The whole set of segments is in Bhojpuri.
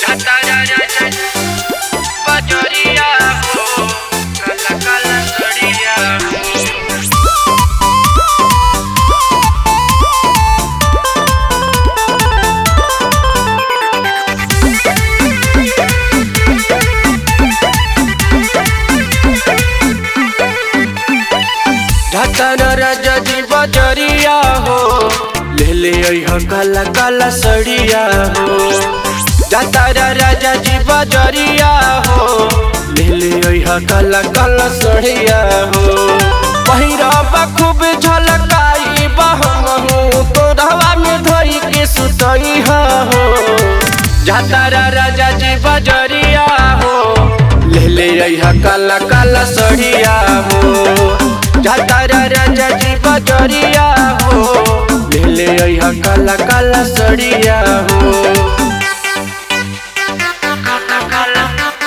तारा राजा बजरिया हो काला काला सड़िया हो ढातर राजा जी बजरिया हो ले ले अइह काला काला सड़िया हो ढातर राजा जी बजरिया हो ले ले अइह काला काला सड़िया हो पहिरबा खूब झलकाई बहमहू तोरवा में धोई के सुतई हो जातारा राजा जी बजरिया हो ले ले अइहा काला काला सड़िया हो जातारा राजा जी बजरिया हो ले ले अइहा काला काला सड़िया हो काला काला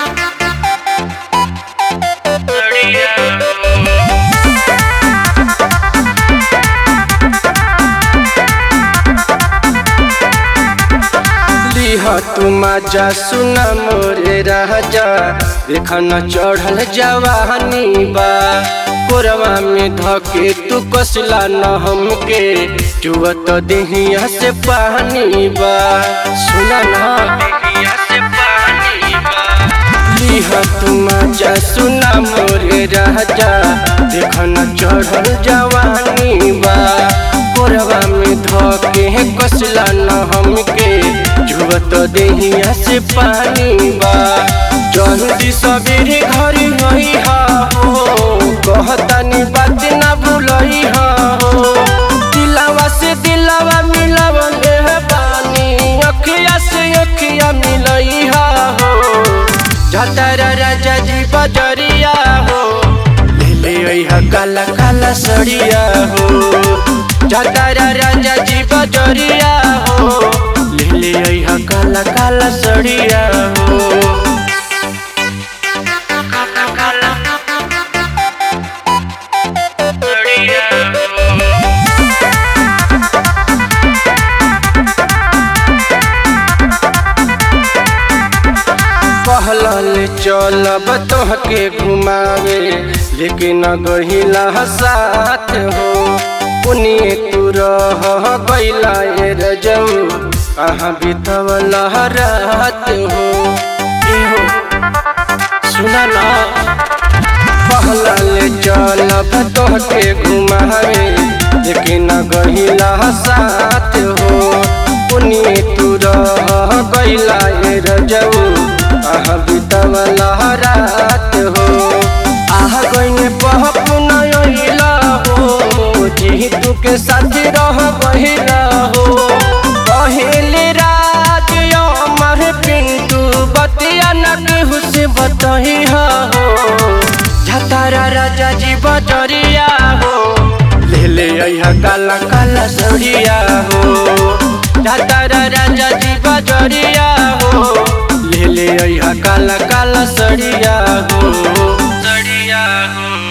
सड़िया हो लिह तुम जा सुना मोरे राजा देख न चढ़ल जवानी बा कोरवा में धके तू कसला न हमके चुअत देहिया से पानी बा सुना न देहिया से पानी बा लिह तुम जा सुना मोरे राजा देख न चढ़ल जवानी बा कोरवा में धके कसला न हमके जुवत देहिया से पानी बा जल्दी सबेरे घरे गई हो कहतानी बात ना भूलई हो दिलावा से दिलावा मिलावन है पानी अखिया से अखिया मिलई हो जतारा राजा जी बजरिया हो ले ले अइहा काला काला सड़िया हो जतारा राजा जी बजरिया हो ले ले अइहा काला काला सड़िया हो काला काला सड़िया हो कहल चलब तोहके घुमावे लेकिन गहिला साथ हो पुनिए तू रह गैला ए रजम अहाँ बितवला रात हो एहो सुना ना पहलल चलब तोहके घुमावे लेकिन गहिला साथ हो पुनिए तू रह गैला ए रजऊ आह बितवला रात हो आह गईने पहप नइला हो जी तू के साथ रह बहिला हो पहले राज अमर पिंटू बतिया न केहू से बतही हो झतारा राजा जी बजरिया हो ले ले अइहा काला काला सड़िया हो झतारा राजा जी बजरिया हो ले ले अइहा काला काला सड़िया हो सड़िया हो